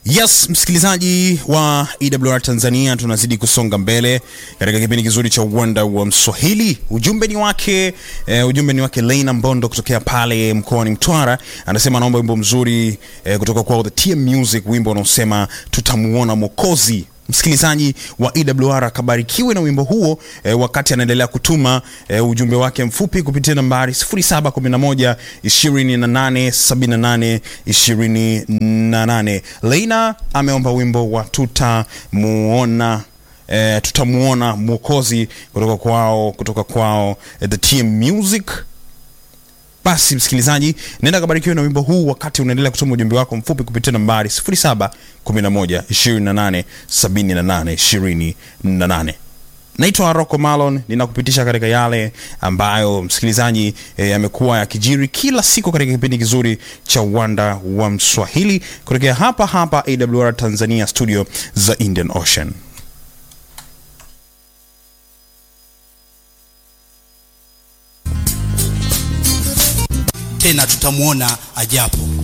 Yes, msikilizaji wa EWR Tanzania, tunazidi kusonga mbele katika kipindi kizuri cha uwanda wa Mswahili. Ujumbe ni wake eh, ujumbe ni wake Leina Mbondo kutokea pale mkoani Mtwara, anasema anaomba wimbo mzuri eh, kutoka kwa The TM Music, wimbo unaosema tutamuona Mwokozi. Msikilizaji wa EWR akabarikiwe na wimbo huo eh, wakati anaendelea kutuma eh, ujumbe wake mfupi kupitia nambari 0711 2878 28. Leina ameomba wimbo wa tutamuona eh, tutamuona mwokozi kutoka kwao kutoka kwao eh, The TM Music. Basi msikilizaji, nenda kabarikiwe na wimbo huu wakati unaendelea kutuma ujumbe wako mfupi kupitia nambari 0711 28 78 28. Naitwa Rocco Malon, ninakupitisha katika yale ambayo msikilizaji yamekuwa eh, yakijiri kila siku katika kipindi kizuri cha uwanda wa Mswahili kutokea hapa hapa AWR Tanzania, studio za Indian Ocean. tena tutamuona ajapo.